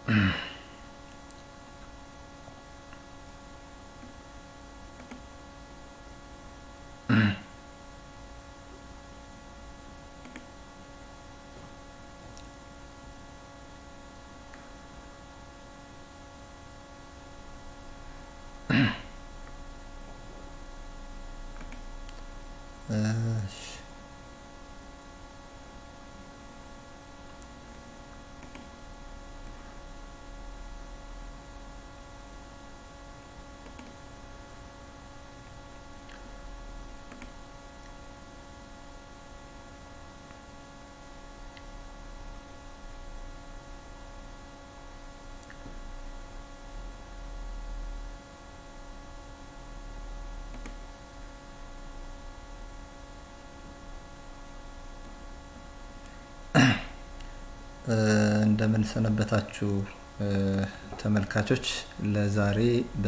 እሺ እንደምን ሰነበታችሁ ተመልካቾች። ለዛሬ በ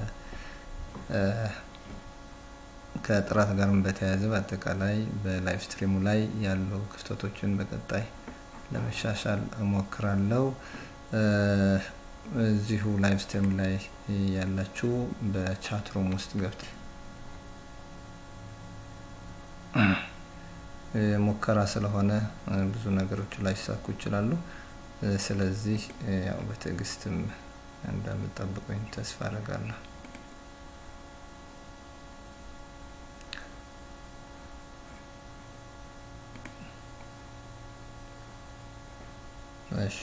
ከጥራት ጋርም በተያያዘ በአጠቃላይ በላይቭ ስትሪሙ ላይ ያሉ ክፍተቶችን በቀጣይ ለመሻሻል እሞክራለሁ። እዚሁ ላይቭ ስትሪም ላይ ያላችሁ በቻት ሩም ውስጥ ገብት ሙከራ ስለሆነ ብዙ ነገሮች ላይሳኩ ይችላሉ። ስለዚህ ያው በትዕግስትም እንደምጠብቁኝ ተስፋ አደርጋለሁ። እሺ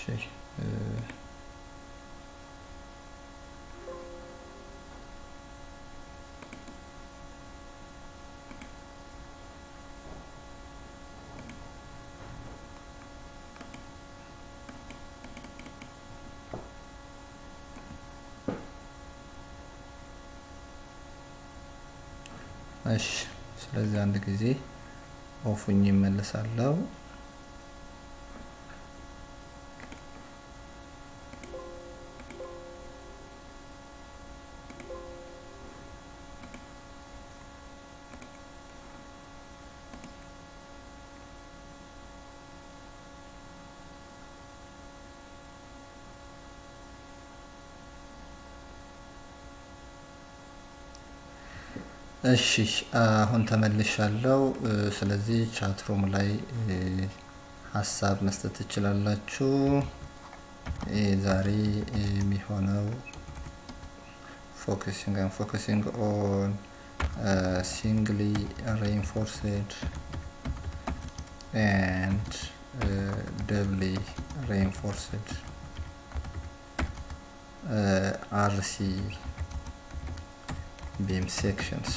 እሺ ስለዚህ አንድ ጊዜ ኦፉኝ ይመለሳለሁ። እሺ አሁን ተመልሻለሁ። ስለዚህ ቻትሮም ላይ ሀሳብ መስጠት ትችላላችሁ። ዛሬ የሚሆነው ፎከሲንግ ፎከሲንግ ኦን ሲንግሊ ሬንፎርስድ ኤንድ ደብሊ ሬንፎርስድ አርሲ beam sections.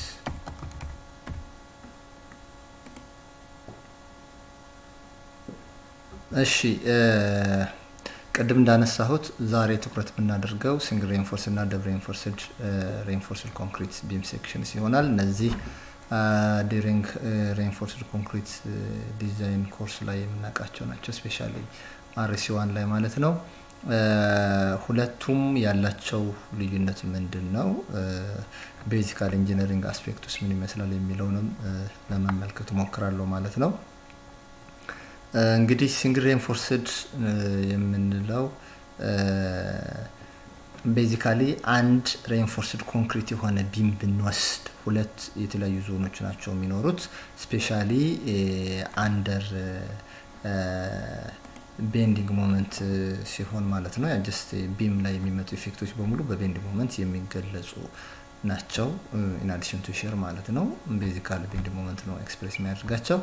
እሺ ቅድም እንዳነሳሁት ዛሬ ትኩረት የምናደርገው ሲንግል ሬንፎርስ እና ደብል ሬንፎርስድ ሬንፎርስድ ኮንክሪት ቢም ሴክሽንስ ይሆናል። እነዚህ ዲሪንግ ሬንፎርስድ ኮንክሪት ዲዛይን ኮርስ ላይ የምናውቃቸው ናቸው። ስፔሻሊ አርሲ ዋን ላይ ማለት ነው። ሁለቱም ያላቸው ልዩነት ምንድን ነው? ቤዚካል ኢንጂነሪንግ አስፔክት ውስጥ ምን ይመስላል የሚለውንም ለመመልከት እሞክራለሁ ማለት ነው። እንግዲህ ሲንግል ሬንፎርስድ የምንለው ቤዚካሊ አንድ ሬንፎርስድ ኮንክሪት የሆነ ቢም ብንወስድ ሁለት የተለያዩ ዞኖች ናቸው የሚኖሩት ስፔሻሊ አንደር ቤንዲንግ ሞመንት ሲሆን ማለት ነው። ጀስት ቢም ላይ የሚመጡ ኢፌክቶች በሙሉ በቤንዲንግ ሞመንት የሚገለጹ ናቸው። ኢንአዲሽን ቱ ሼር ማለት ነው። ቤዚካል ቤንዲንግ ሞመንት ነው ኤክስፕሬስ የሚያደርጋቸው።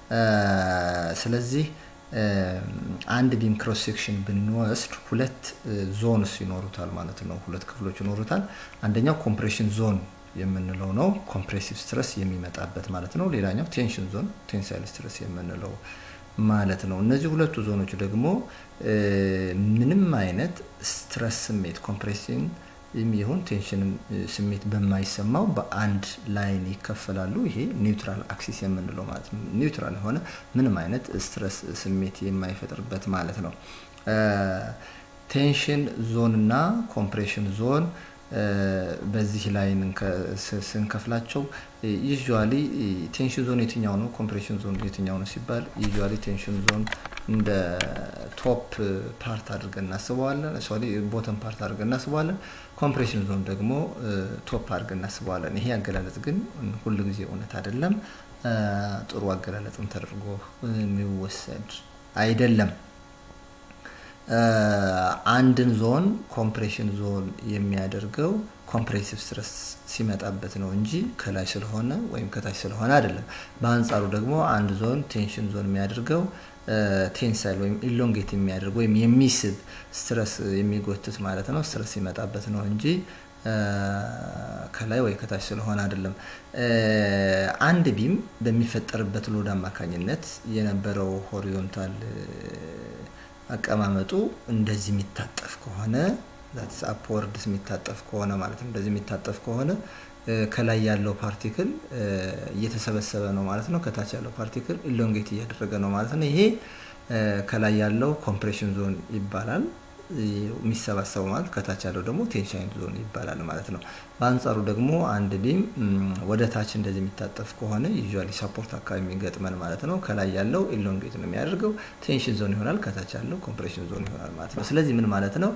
ስለዚህ አንድ ቢም ክሮስ ሴክሽን ብንወስድ ሁለት ዞንስ ይኖሩታል ማለት ነው። ሁለት ክፍሎች ይኖሩታል። አንደኛው ኮምፕሬሽን ዞን የምንለው ነው፣ ኮምፕሬሲቭ ስትረስ የሚመጣበት ማለት ነው። ሌላኛው ቴንሽን ዞን ቴንሳይል ስትረስ የምንለው ማለት ነው። እነዚህ ሁለቱ ዞኖች ደግሞ ምንም አይነት ስትረስ ስሜት ኮምፕሬሲንግ የሚሆን ቴንሽን ስሜት በማይሰማው በአንድ ላይን ይከፈላሉ። ይሄ ኒውትራል አክሲስ የምንለው ማለት ነው። ኒውትራል የሆነ ምንም አይነት ስትረስ ስሜት የማይፈጥርበት ማለት ነው። ቴንሽን ዞን እና ኮምፕሬሽን ዞን በዚህ ላይን ስንከፍላቸው ዩዥዋሊ ቴንሽን ዞን የትኛው ነው፣ ኮምፕሬሽን ዞን የትኛው ነው ሲባል ዩዥዋሊ ቴንሽን ዞን እንደ ቶፕ ፓርት አድርገን እናስበዋለን። ሶሪ ቦተም ፓርት አድርገን እናስበዋለን። ኮምፕሬሽን ዞን ደግሞ ቶፕ አድርገን እናስበዋለን። ይሄ አገላለጽ ግን ሁል ጊዜ እውነት አይደለም። ጥሩ አገላለጽም ተደርጎ የሚወሰድ አይደለም። አንድን ዞን ኮምፕሬሽን ዞን የሚያደርገው ኮምፕሬሲቭ ስትረስ ሲመጣበት ነው እንጂ ከላይ ስለሆነ ወይም ከታች ስለሆነ አይደለም። በአንጻሩ ደግሞ አንድ ዞን ቴንሽን ዞን የሚያደርገው ቴንሳይል ወይም ኢሎንጌት የሚያደርግ ወይም የሚስብ ስትረስ የሚጎትት ማለት ነው ስትረስ ሲመጣበት ነው እንጂ ከላይ ወይ ከታች ስለሆነ አይደለም። አንድ ቢም በሚፈጠርበት ሎድ አማካኝነት የነበረው ሆሪዞንታል አቀማመጡ እንደዚህ የሚታጠፍ ከሆነ አፕወርድስ የሚታጠፍ ከሆነ ማለት ነው። እንደዚህ የሚታጠፍ ከሆነ ከላይ ያለው ፓርቲክል እየተሰበሰበ ነው ማለት ነው። ከታች ያለው ፓርቲክል ኢሎንጌት እያደረገ ነው ማለት ነው። ይሄ ከላይ ያለው ኮምፕሬሽን ዞን ይባላል። የሚሰባሰቡ ማለት ከታች ያለው ደግሞ ቴንሻይን ዞን ይባላል ማለት ነው። በአንጻሩ ደግሞ አንድ ቢም ወደ ታች እንደዚህ የሚታጠፍ ከሆነ ዩዥዋሊ ሰፖርት አካባቢ የሚገጥመን ማለት ነው። ከላይ ያለው ኢሎንጌት ነው የሚያደርገው ቴንሽን ዞን ይሆናል፣ ከታች ያለው ኮምፕሬሽን ዞን ይሆናል ማለት ነው። ስለዚህ ምን ማለት ነው?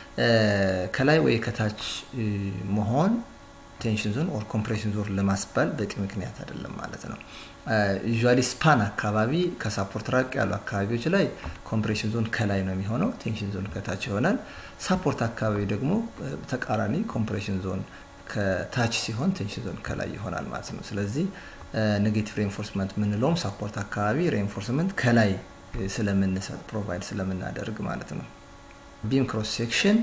ከላይ ወይ ከታች መሆን ቴንሽን ዞን ኦር ኮምፕሬሽን ዞን ለማስባል በቂ ምክንያት አይደለም ማለት ነው። ዩዥዋሊ ስፓን አካባቢ ከሳፖርት ራቅ ያሉ አካባቢዎች ላይ ኮምፕሬሽን ዞን ከላይ ነው የሚሆነው፣ ቴንሽን ዞን ከታች ይሆናል። ሳፖርት አካባቢ ደግሞ ተቃራኒ ኮምፕሬሽን ዞን ከታች ሲሆን ቴንሽን ዞን ከላይ ይሆናል ማለት ነው። ስለዚህ ኔጌቲቭ ሬንፎርስመንት የምንለውም ሳፖርት አካባቢ ሬንፎርስመንት ከላይ ስለምንሰጥ ፕሮቫይድ ስለምናደርግ ማለት ነው። ቢም ክሮስ ሴክሽን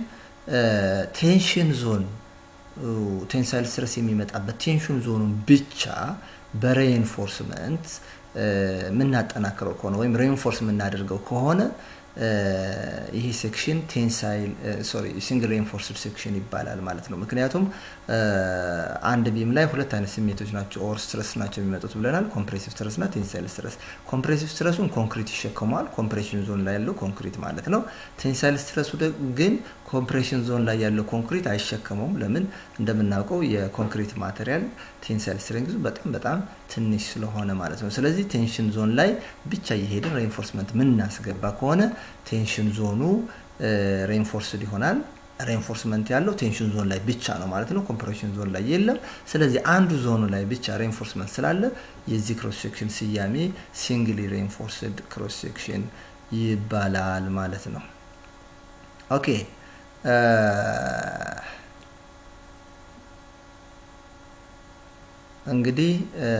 ቴንሽን ዞን ቴንሳይል ስትረስ የሚመጣበት ቴንሽን ዞኑን ብቻ በሬንፎርስመንት የምናጠናክረው ከሆነ ወይም ሬንፎርስ የምናደርገው ከሆነ ይሄ ሴክሽን ቴንሳይል ሶሪ ሲንግል ሬንፎርስድ ሴክሽን ይባላል ማለት ነው። ምክንያቱም አንድ ቢም ላይ ሁለት አይነት ስሜቶች ናቸው ኦር ስትረስ ናቸው የሚመጡት ብለናል። ኮምፕሬሲቭ ስትረስ እና ቴንሳይል ስትረስ። ኮምፕሬሲቭ ስትረሱን ኮንክሪት ይሸከመዋል፣ ኮምፕሬሽን ዞን ላይ ያለው ኮንክሪት ማለት ነው። ቴንሳይል ስትረሱ ግን ኮምፕሬሽን ዞን ላይ ያለው ኮንክሪት አይሸከመውም። ለምን? እንደምናውቀው የኮንክሪት ማቴሪያል ቴንሳይል ስትሬንግዙ በጣም በጣም ትንሽ ስለሆነ ማለት ነው። ስለዚህ ቴንሽን ዞን ላይ ብቻ እየሄድን ሬንፎርስመንት ምናስገባ ከሆነ ቴንሽን ዞኑ ሬንፎርስድ ይሆናል። ሬንፎርስመንት ያለው ቴንሽን ዞን ላይ ብቻ ነው ማለት ነው። ኮምፕሬሽን ዞን ላይ የለም። ስለዚህ አንዱ ዞኑ ላይ ብቻ ሬንፎርስመንት ስላለ የዚህ ክሮስ ሴክሽን ስያሜ ሲንግሊ ሬንፎርስድ ክሮስ ሴክሽን ይባላል ማለት ነው። ኦኬ እንግዲህ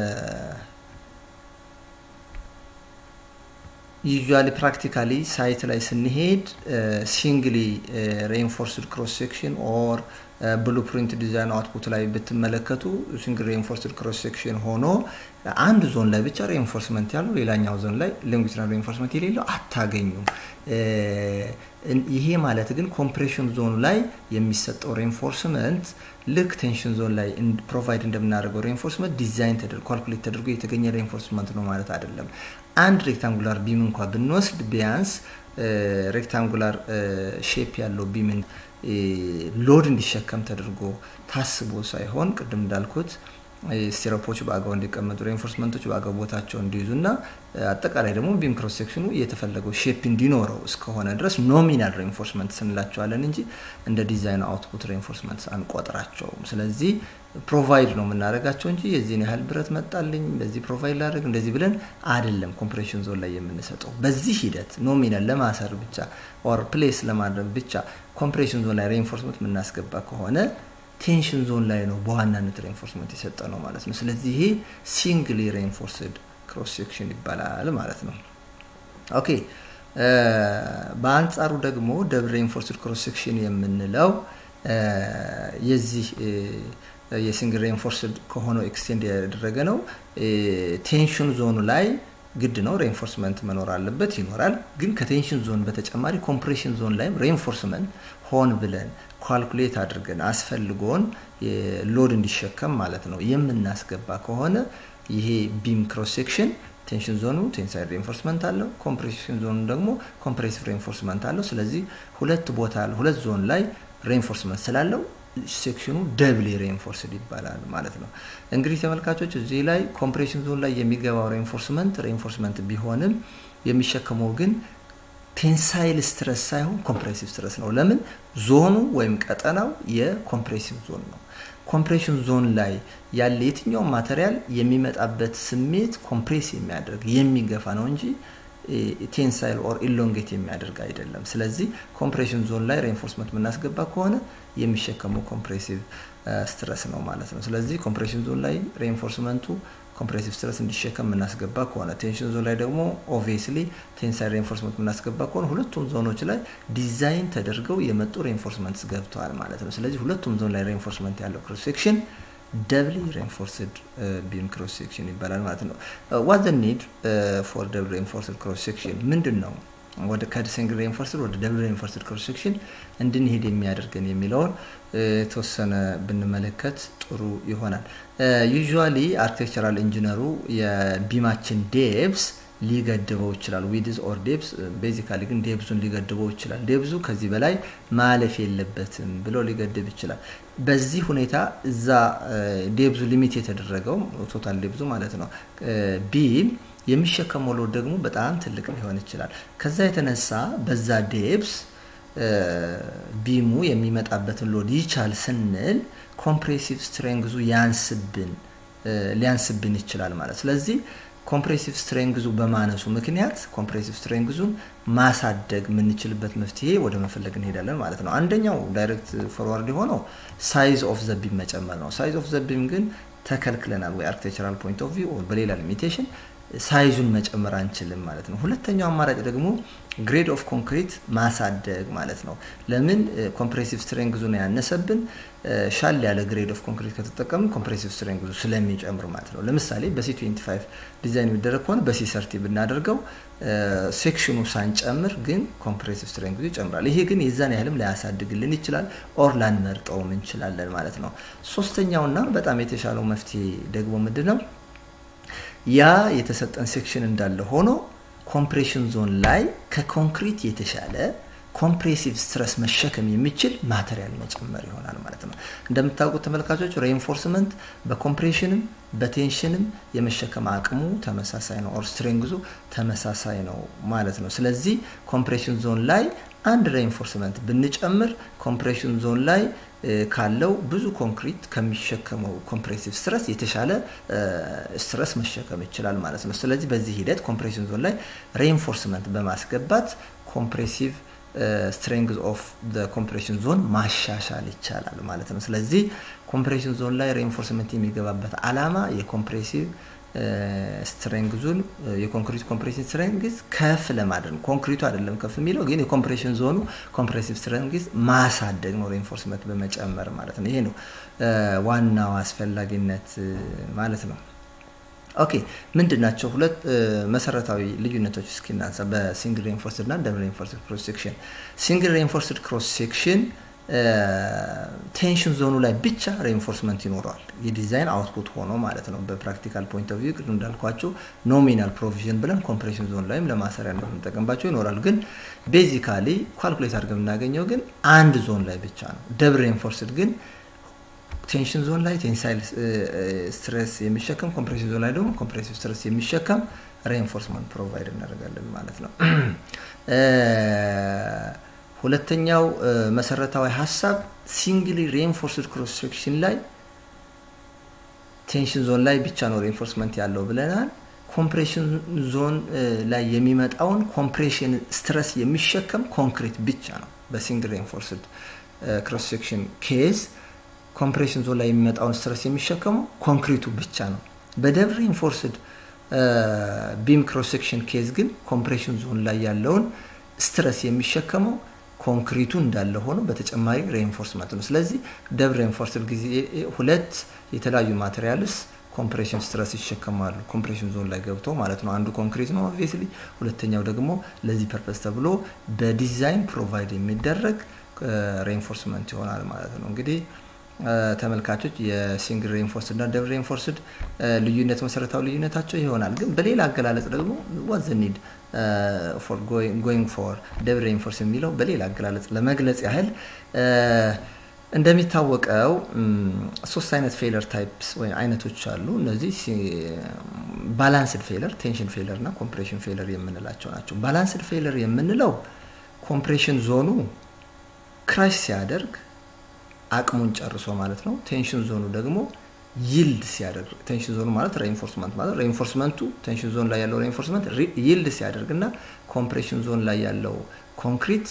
ዩዥዋሊ ፕራክቲካሊ ሳይት ላይ ስንሄድ ሲንግሊ ሬንፎርስድ ክሮስ ሴክሽን ኦር ብሉፕሪንት ዲዛይን አውትፑት ላይ ብትመለከቱ ሲንግል ሬንፎርስድ ክሮስ ሴክሽን ሆኖ አንድ ዞን ላይ ብቻ ሬንፎርስመንት ያለው ሌላኛው ዞን ላይ ሎንጊቱዲናል ሬንፎርስመንት የሌለው አታገኙም። ይሄ ማለት ግን ኮምፕሬሽን ዞኑ ላይ የሚሰጠው ሬንፎርስመንት ልክ ቴንሽን ዞን ላይ ፕሮቫይድ እንደምናደርገው ሬንፎርስመንት ዲዛይን ተደርጎ ካልኩሌት ተደርጎ የተገኘ ሬንፎርስመንት ነው ማለት አይደለም። አንድ ሬክታንጉላር ቢም እንኳ ብንወስድ ቢያንስ ሬክታንጉላር ሼፕ ያለው ቢምን ሎድ እንዲሸከም ተደርጎ ታስቦ ሳይሆን ቅድም እንዳልኩት ስቴሮፖች በአግባቡ እንዲቀመጡ ሬንፎርስመንቶች በአግባቡ ቦታቸው እንዲይዙ እና አጠቃላይ ደግሞ ቢም ክሮስ ሴክሽኑ የተፈለገው ሼፕ እንዲኖረው እስከሆነ ድረስ ኖሚናል ሬንፎርስመንት ስንላቸዋለን እንጂ እንደ ዲዛይን አውትፑት ሬንፎርስመንት አንቆጥራቸውም። ስለዚህ ፕሮቫይድ ነው የምናደርጋቸው እንጂ የዚህን ያህል ብረት መጣልኝ በዚህ ፕሮቫይድ ላደርግ እንደዚህ ብለን አይደለም ኮምፕሬሽን ዞን ላይ የምንሰጠው። በዚህ ሂደት ኖሚናል ለማሰር ብቻ ኦር ፕሌስ ለማድረግ ብቻ ኮምፕሬሽን ዞን ላይ ሬንፎርስመንት የምናስገባ ከሆነ ቴንሽን ዞን ላይ ነው በዋናነት ሬንፎርስመንት የሰጠ ነው ማለት ነው። ስለዚህ ይሄ ሲንግሊ ሬንፎርስድ ክሮስ ሴክሽን ይባላል ማለት ነው። ኦኬ በአንጻሩ ደግሞ ደብል ሬንፎርስድ ክሮስ ሴክሽን የምንለው የዚህ የሲንግል ሬንፎርስድ ከሆነው ኤክስቴንድ ያደረገ ነው። ቴንሽን ዞኑ ላይ ግድ ነው ሬንፎርስመንት መኖር አለበት፣ ይኖራል። ግን ከቴንሽን ዞን በተጨማሪ ኮምፕሬሽን ዞን ላይም ሬንፎርስመንት ሆን ብለን ኳልኩሌት አድርገን አስፈልጎን ሎድ እንዲሸከም ማለት ነው የምናስገባ ከሆነ ይሄ ቢም ክሮስ ሴክሽን ቴንሽን ዞኑ ቴንሳይል ሬንፎርስመንት አለው፣ ኮምፕሬሽን ዞኑ ደግሞ ኮምፕሬሲቭ ሬንፎርስመንት አለው። ስለዚህ ሁለት ቦታ ሁለት ዞን ላይ ሬንፎርስመንት ስላለው ሴክሽኑ ደብሊ ሬንፎርስድ ይባላል ማለት ነው። እንግዲህ ተመልካቾች እዚህ ላይ ኮምፕሬሽን ዞን ላይ የሚገባው ሬንፎርስመንት ሬንፎርስመንት ቢሆንም የሚሸከመው ግን ቴንሳይል ስትረስ ሳይሆን ኮምፕሬሲቭ ስትረስ ነው። ለምን ዞኑ ወይም ቀጠናው የኮምፕሬሲቭ ዞን ነው። ኮምፕሬሽን ዞን ላይ ያለ የትኛውም ማቴሪያል የሚመጣበት ስሜት ኮምፕሬስ የሚያደርግ የሚገፋ ነው እንጂ ቴንሳይል ኦር ኢሎንጌት የሚያደርግ አይደለም። ስለዚህ ኮምፕሬሽን ዞን ላይ ሬንፎርስመንት የምናስገባ ከሆነ የሚሸከመው ኮምፕሬሲቭ ስትረስ ነው ማለት ነው። ስለዚህ ኮምፕሬሽን ዞን ላይ ሬንፎርስመንቱ ኮምፕሬሲቭ ስትረስ እንዲሸከም የምናስገባ ከሆነ ቴንሽን ዞን ላይ ደግሞ ኦብቪየስሊ ቴንሳይል ሬንፎርስመንት የምናስገባ ከሆነ ሁለቱም ዞኖች ላይ ዲዛይን ተደርገው የመጡ ሬንፎርስመንትስ ገብተዋል ማለት ነው። ስለዚህ ሁለቱም ዞን ላይ ሬንፎርስመንት ያለው ክሮስ ሴክሽን ደብሊ ሬንፎርስድ ቢም ክሮስ ሴክሽን ይባላል ማለት ነው። ዋት ዘ ኒድ ፎር ደብል ሬንፎርስድ ክሮስ ሴክሽን ምንድን ነው? ወደ ከሲንግል ሬንፎርስድ ወደ ደብል ሬንፎርስድ ክሮስ ሴክሽን እንድንሄድ የሚያደርገን የሚለውን የተወሰነ ብንመለከት ጥሩ ይሆናል። ዩዥዋሊ አርኪቴክቸራል ኢንጂነሩ የቢማችን ዴብስ ሊገድበው ይችላል። ዊድዝ ኦር ዴብስ ቤዚካሊ ግን ዴብዙን ሊገድበው ይችላል። ዴብዙ ከዚህ በላይ ማለፍ የለበትም ብሎ ሊገድብ ይችላል። በዚህ ሁኔታ እዛ ዴብዙ ሊሚት የተደረገው ቶታል ዴብዙ ማለት ነው ቢም የሚሸከመው ሎድ ደግሞ በጣም ትልቅ ሊሆን ይችላል። ከዛ የተነሳ በዛ ዴብስ ቢሙ የሚመጣበትን ሎድ ይቻል ስንል ኮምፕሬሲቭ ስትሬንግዙ ያንስብን ሊያንስብን ይችላል ማለት ስለዚህ ኮምፕሬሲቭ ስትሬንግዙ በማነሱ ምክንያት ኮምፕሬሲቭ ስትሬንግዙን ማሳደግ የምንችልበት መፍትሄ ወደ መፈለግ እንሄዳለን ማለት ነው። አንደኛው ዳይሬክት ፎርዋርድ የሆነው ሳይዝ ኦፍ ዘቢም መጨመር ነው። ሳይዝ ኦፍ ዘቢም ግን ተከልክለናል ወይ አርክቴክቸራል ፖይንት ኦፍ ቪው በሌላ ሊሚቴሽን ሳይዙን መጨመር አንችልም ማለት ነው። ሁለተኛው አማራጭ ደግሞ ግሬድ ኦፍ ኮንክሪት ማሳደግ ማለት ነው። ለምን ኮምፕሬሲቭ ስትሬንግዙን ያነሰብን ሻል ያለ ግሬድ ኦፍ ኮንክሪት ከተጠቀምን ኮምፕሬሲቭ ስትሬንግዙ ስለሚጨምር ማለት ነው። ለምሳሌ በሲ 25 ዲዛይን የሚደረግ ከሆነ በሲ ሰርቲ ብናደርገው ሴክሽኑ ሳንጨምር ግን ኮምፕሬሲቭ ስትሬንግዙ ይጨምራል። ይሄ ግን የዛን ያህልም ላያሳድግልን ይችላል፣ ኦር ላንመርጠውም እንችላለን ማለት ነው። ሶስተኛውና በጣም የተሻለው መፍትሄ ደግሞ ምንድን ነው? ያ የተሰጠን ሴክሽን እንዳለ ሆኖ ኮምፕሬሽን ዞን ላይ ከኮንክሪት የተሻለ ኮምፕሬሲቭ ስትረስ መሸከም የሚችል ማቴሪያል መጨመር ይሆናል ማለት ነው። እንደምታውቁት ተመልካቾች ሬንፎርስመንት በኮምፕሬሽንም በቴንሽንም የመሸከም አቅሙ ተመሳሳይ ነው፣ ኦር ስትሬንግዙ ተመሳሳይ ነው ማለት ነው። ስለዚህ ኮምፕሬሽን ዞን ላይ አንድ ሬንፎርስመንት ብንጨምር ኮምፕሬሽን ዞን ላይ ካለው ብዙ ኮንክሪት ከሚሸከመው ኮምፕሬሲቭ ስትረስ የተሻለ ስትረስ መሸከም ይችላል ማለት ነው። ስለዚህ በዚህ ሂደት ኮምፕሬሽን ዞን ላይ ሬንፎርስመንት በማስገባት ኮምፕሬሲቭ ስትሬንግዝ ኦፍ ኮምፕሬሽን ዞን ማሻሻል ይቻላል ማለት ነው። ስለዚህ ኮምፕሬሽን ዞን ላይ ሬንፎርስመንት የሚገባበት አላማ የኮምፕሬሲቭ ስትሬንግዙን የኮንክሪት ኮምፕሬሽን ስትሬንግዝ ከፍ ለማድረግ ነው። ኮንክሪቱ አይደለም ከፍ የሚለው ግን የኮምፕሬሽን ዞኑ ኮምፕሬሲቭ ስትሬንግዝ ማሳደግ ነው፣ ሬንፎርስመንት በመጨመር ማለት ነው። ይሄ ነው ዋናው አስፈላጊነት ማለት ነው። ኦኬ ምንድን ናቸው ሁለት መሰረታዊ ልዩነቶች እስኪናንሳ በሲንግል ሬንፎርስድ እና ደብል ሬንፎርስድ ክሮስ ሴክሽን። ሲንግል ሬንፎርስድ ክሮስ ሴክሽን ቴንሽን ዞኑ ላይ ብቻ ሬንፎርስመንት ይኖረዋል የዲዛይን አውትፑት ሆኖ ማለት ነው። በፕራክቲካል ፖይንት ኦፍ ቪው ቅድም እንዳልኳቸው ኖሚናል ፕሮቪዥን ብለን ኮምፕሬሽን ዞን ላይም ለማሰሪያ እንደምንጠቀምባቸው ይኖራል። ግን ቤዚካሊ ኳልኩሌት አድርገን የምናገኘው ግን አንድ ዞን ላይ ብቻ ነው። ደብል ሬንፎርስድ ግን ቴንሽን ዞን ላይ ቴንሳይል ስትሬስ የሚሸከም ኮምፕሬሽን ዞን ላይ ደግሞ ኮምፕሬሲቭ ስትሬስ የሚሸከም ሬንፎርስመንት ፕሮቫይድ እናደርጋለን ማለት ነው። ሁለተኛው መሰረታዊ ሀሳብ ሲንግሊ ሬንፎርስድ ክሮስ ሴክሽን ላይ ቴንሽን ዞን ላይ ብቻ ነው ሬንፎርስመንት ያለው ብለናል። ኮምፕሬሽን ዞን ላይ የሚመጣውን ኮምፕሬሽን ስትረስ የሚሸከም ኮንክሪት ብቻ ነው። በሲንግል ሬንፎርስድ ክሮስ ሴክሽን ኬዝ ኮምፕሬሽን ዞን ላይ የሚመጣውን ስትረስ የሚሸከመው ኮንክሪቱ ብቻ ነው። በደብል ሬንፎርስድ ቢም ክሮስ ሴክሽን ኬዝ ግን ኮምፕሬሽን ዞን ላይ ያለውን ስትረስ የሚሸከመው ኮንክሪቱ እንዳለ ሆኖ በተጨማሪ ሬንፎርስመንት ነው። ስለዚህ ደብል ሬንፎርስድ ጊዜ ሁለት የተለያዩ ማቴሪያልስ ኮምፕሬሽን ስትረስ ይሸከማሉ ኮምፕሬሽን ዞን ላይ ገብተው ማለት ነው። አንዱ ኮንክሪት ነው ኦብቪየስሊ፣ ሁለተኛው ደግሞ ለዚህ ፐርፐስ ተብሎ በዲዛይን ፕሮቫይድ የሚደረግ ሬንፎርስመንት ይሆናል ማለት ነው። እንግዲህ ተመልካቾች የሲንግል ሬንፎርስድ እና ደብል ሬንፎርስድ ልዩነት መሰረታዊ ልዩነታቸው ይሆናል። ግን በሌላ አገላለጽ ደግሞ ዋት ዘ ኒድ ፎር ጎይንግ ፎር ደብል ሬንፎርስ የሚለው በሌላ አገላለጽ ለመግለጽ ያህል እንደሚታወቀው ሶስት አይነት ፌለር ታይፕስ ወይ አይነቶች አሉ። እነዚህ ባላንስድ ፌለር፣ ቴንሽን ፌለር እና ኮምፕሬሽን ፌለር የምንላቸው ናቸው። ባላንስድ ፌለር የምንለው ኮምፕሬሽን ዞኑ ክራሽ ሲያደርግ አቅሙን ጨርሶ ማለት ነው። ቴንሽን ዞኑ ደግሞ ይልድ ሲያደርግ ቴንሽን ዞኑ ማለት ሬኢንፎርስመንት ማለት ሬኢንፎርስመንቱ ቴንሽን ዞን ላይ ያለው ሬኢንፎርስመንት ይልድ ሲያደርግ እና ኮምፕሬሽን ዞን ላይ ያለው ኮንክሪት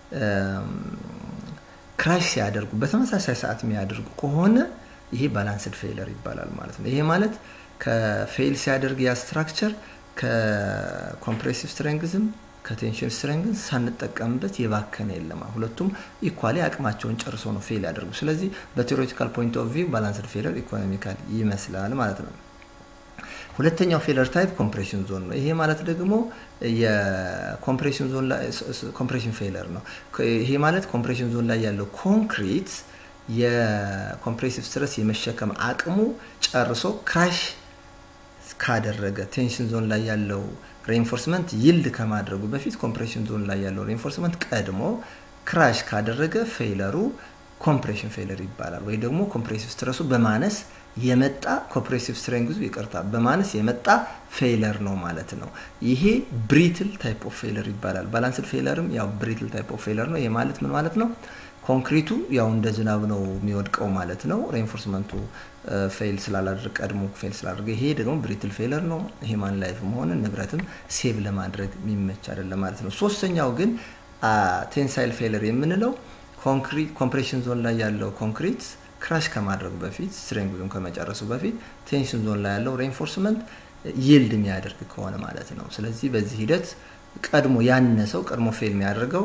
ክራሽ ሲያደርጉ በተመሳሳይ ሰዓት የሚያደርጉ ከሆነ ይሄ ባላንስድ ፌለር ይባላል ማለት ነው። ይሄ ማለት ከፌል ሲያደርግ ያ ስትራክቸር ከኮምፕሬሲቭ ስትሬንግዝም ከቴንሽን ስትሬንግዝ ሳንጠቀምበት የባከነ የለም። ሁለቱም ኢኳሊ አቅማቸውን ጨርሶ ነው ፌል ያደርጉ። ስለዚህ በቴዎሬቲካል ፖይንት ኦፍ ቪው ባላንስድ ፌለር ኢኮኖሚካል ይመስላል ማለት ነው። ሁለተኛው ፌለር ታይፕ ኮምፕሬሽን ዞን ነው። ይሄ ማለት ደግሞ የኮምፕሬሽን ዞን ላይ ኮምፕሬሽን ፌለር ነው። ይሄ ማለት ኮምፕሬሽን ዞን ላይ ያለው ኮንክሪት የኮምፕሬሲቭ ስትረስ የመሸከም አቅሙ ጨርሶ ክራሽ ካደረገ ቴንሽን ዞን ላይ ያለው ሬኢንፎርስመንት ይልድ ከማድረጉ በፊት ኮምፕሬሽን ዞን ላይ ያለው ሬኢንፎርስመንት ቀድሞ ክራሽ ካደረገ ፌለሩ ኮምፕሬሽን ፌለር ይባላል። ወይ ደግሞ ኮምፕሬሲቭ ስትረሱ በማነስ የመጣ ኮምፕሬሲቭ ስትሬንግዙ ይቅርታ በማነስ የመጣ ፌለር ነው ማለት ነው። ይሄ ብሪትል ታይፕ ኦፍ ፌለር ይባላል። ባላንስድ ፌለርም ያው ብሪትል ታይፕ ኦፍ ፌለር ነው። ይሄ ማለት ምን ማለት ነው? ኮንክሪቱ ያው እንደ ዝናብ ነው የሚወድቀው ማለት ነው። ሬኢንፎርስመንቱ ፌል ስላላደረገ ቀድሞ ፌል ስላደረገ፣ ይሄ ደግሞ ብሪትል ፌለር ነው። ሂማን ላይፍም ሆነ ንብረትም ሴቭ ለማድረግ የሚመች አይደለም ማለት ነው። ሶስተኛው ግን ቴንሳይል ፌለር የምንለው ኮምፕሬሽን ዞን ላይ ያለው ኮንክሪት ክራሽ ከማድረጉ በፊት ስትሬንግዙን ከመጨረሱ በፊት ቴንሽን ዞን ላይ ያለው ሬኢንፎርስመንት ይልድ የሚያደርግ ከሆነ ማለት ነው። ስለዚህ በዚህ ሂደት ቀድሞ ያነሰው ቀድሞ ፌል የሚያደርገው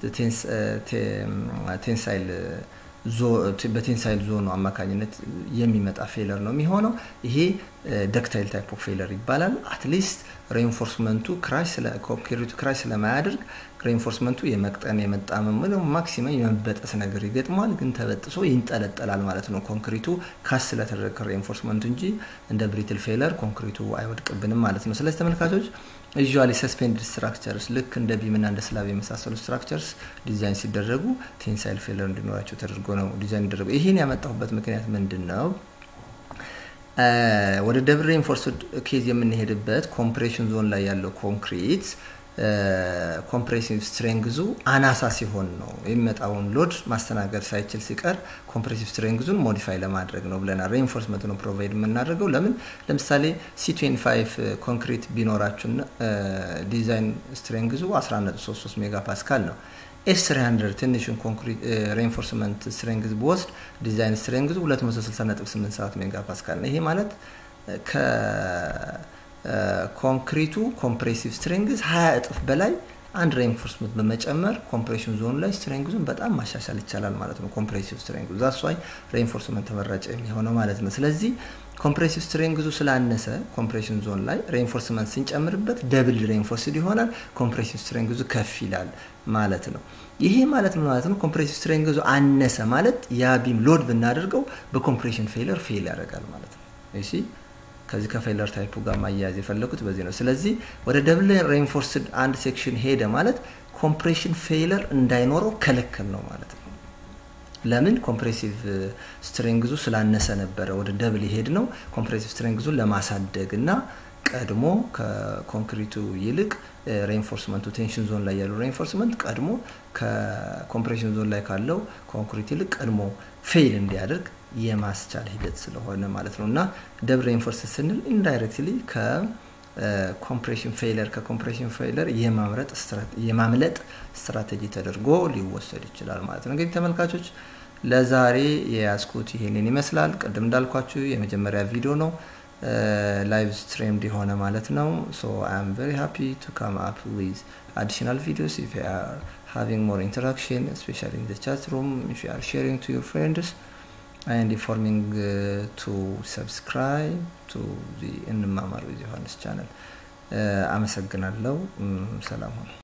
ቴንሳይል በቴንሳይል ዞኑ አማካኝነት የሚመጣ ፌለር ነው የሚሆነው። ይሄ ደክታይል ታይፕ ኦፍ ፌለር ይባላል። አትሊስት ሬኢንፎርስመንቱ ኮንክሪቱ ክራሽ ስለማያደርግ ሬኢንፎርስመንቱ የመቅጠን የመጣመም ማክሲመም የመበጠስ ነገር ይገጥመዋል፣ ግን ተበጥሶ ይንጠለጠላል ማለት ነው። ኮንክሪቱ ካስ ስለተደረገ ሬኢንፎርስመንቱ እንጂ እንደ ብሪትል ፌለር ኮንክሪቱ አይወድቅብንም ማለት ነው። ስለዚህ ተመልካቾች ዩዥዋሊ ሰስፔንድድ ስትራክቸርስ ልክ እንደ ቢምና እንደ ስላብ የመሳሰሉ ስትራክቸርስ ዲዛይን ሲደረጉ ቴንሳይል ፌለር እንዲኖራቸው ተደርጎ ነው ዲዛይን ይደረጉ። ይህን ያመጣሁበት ምክንያት ምንድን ነው? ወደ ደብል ሬኢንፎርስድ ኬዝ የምንሄድበት ኮምፕሬሽን ዞን ላይ ያለው ኮንክሪት ኮምፕሬሲቭ ስትሬንግዙ አናሳ ሲሆን ነው የሚመጣውን ሎድ ማስተናገድ ሳይችል ሲቀር ኮምፕሬሲቭ ስትሬንግዙን ሞዲፋይ ለማድረግ ነው ብለናል። ሬኢንፎርስመንት ነው ፕሮቫይድ የምናደርገው። ለምን ለምሳሌ ሲ25 ኮንክሪት ቢኖራችሁና ዲዛይን ስትሬንግዙ 11.33 ሜጋ ፓስካል ነው። ኤስ 300 ትንሹን ኮንክሪት ሬኢንፎርስመንት ስትሬንግዝ ብወስድ ዲዛይን ስትሬንግዙ 260.87 ሜጋ ፓስካል ነው። ይሄ ማለት ከ ኮንክሪቱ ኮምፕሬሲቭ ስትሬንግዝ ሀያ እጥፍ በላይ አንድ ሬኢንፎርስመንት በመጨመር ኮምፕሬሽን ዞኑ ላይ ስትሬንግዙን በጣም ማሻሻል ይቻላል ማለት ነው። ኮምፕሬሲቭ ስትሬንግዙ ዛሷይ ሬኢንፎርስመንት ተመራጭ የሚሆነው ማለት ነው። ስለዚህ ኮምፕሬሲቭ ስትሬንግዙ ስላነሰ ኮምፕሬሽን ዞን ላይ ሬኢንፎርስመንት ስንጨምርበት ደብል ሬኢንፎርስድ ይሆናል። ኮምፕሬሲቭ ስትሬንግዙ ከፍ ይላል ማለት ነው። ይሄ ማለት ምን ማለት ነው? ኮምፕሬሲቭ ስትሬንግዙ አነሰ ማለት ያ ቢም ሎድ ብናደርገው በኮምፕሬሽን ፌለር ፌል ያደርጋል ማለት ነው። እሺ ከዚህ ከፌለር ታይፑ ጋር ማያያዝ የፈለጉት በዚህ ነው። ስለዚህ ወደ ደብል ሬኢንፎርስድ አንድ ሴክሽን ሄደ ማለት ኮምፕሬሽን ፌለር እንዳይኖረው ከለከል ነው ማለት ነው። ለምን ኮምፕሬሲቭ ስትሬንግዙ ስላነሰ ነበረ ወደ ደብል ይሄድ ነው። ኮምፕሬሲቭ ስትሬንግዙን ለማሳደግ እና ቀድሞ ከኮንክሪቱ ይልቅ ሬኢንፎርስመንቱ ቴንሽን ዞን ላይ ያለው ሬኢንፎርስመንት ቀድሞ ከኮምፕሬሽን ዞን ላይ ካለው ኮንክሪት ይልቅ ቀድሞ ፌል እንዲያደርግ የማስቻል ሂደት ስለሆነ ማለት ነው እና ደብል ሬኢንፎርስ ስንል ኢንዳይሬክትሊ ከኮምፕሬሽን ፌለር ከኮምፕሬሽን ፌለር የማምለጥ ስትራቴጂ ተደርጎ ሊወሰድ ይችላል ማለት ነው። እንግዲህ ተመልካቾች ለዛሬ የያዝኩት ይሄንን ይመስላል። ቅድም እንዳልኳችሁ የመጀመሪያ ቪዲዮ ነው ላይቭ ስትሪምድ የሆነ ማለት ነው። ሶ አይ አም ቨሪ ሃፒ ቱ ካም አፕ ዊዝ አዲሽናል ቪዲዮስ ኢፍ ዩ አር ሃቪንግ ሞር ኢንተራክሽን ስፔሻሊ ኢን ዘ ቻት ሩም ኢፍ ዩ አር ሼሪንግ ቱ ዩር ፍሬንድስ and informing uh, to subscribe to the እንማማር ዊዝ ዮሐንስ ቻናል። አመሰግናለሁ። ሰላም ሁኑ።